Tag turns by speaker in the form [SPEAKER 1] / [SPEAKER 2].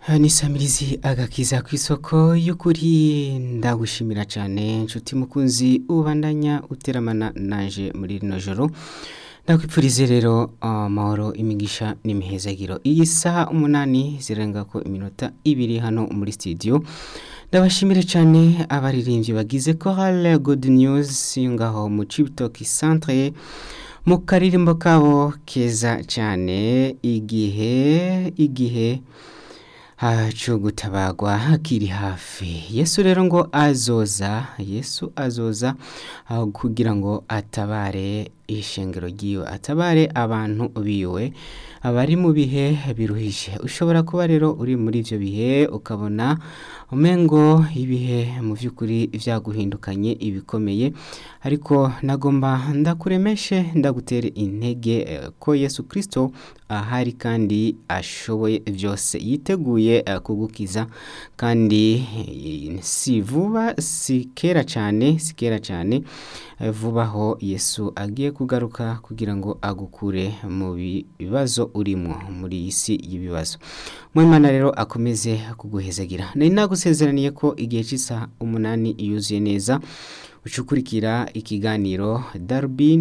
[SPEAKER 1] nisamirizi agakiza ku isoko y'ukuri ndagushimira cyane inshuti mukunzi ubandanya uteramana naje muri rino joro ndakwipfurize rero amahoro imigisha n'imihezagiro iyi saha umunani zirenga ko iminota ibiri hano muri studio ndabashimire cyane abaririmbyi bagize chorale good news ngaho mu cibitoki centre mu karirimbo kabo keza cyane igihe igihe cyo gutabagwa hakiri hafi yesu rero ngo azoza yesu azoza kugira ngo atabare ishengero ry'iwe atabare abantu biwe abari mu bihe biruhije ushobora kuba rero uri muri ibyo bihe ukabona umengo ibihe mu by'ukuri byaguhindukanye ibikomeye ariko nagomba ndakuremeshe ndagutere intege ko yesu kirisito ahari kandi ashoboye byose yiteguye kugukiza kandi si vuba si kera cyane si kera cyane vuba aho yesu agiye kugaruka kugira ngo agukure mu bibazo urimo muri iyi si y'ibibazo mwemana rero akomeze kuguhezagira nari nagusezeraniye ko igihe cy'isaha umunani yuzuye neza ucukurikira ikiganiro darubini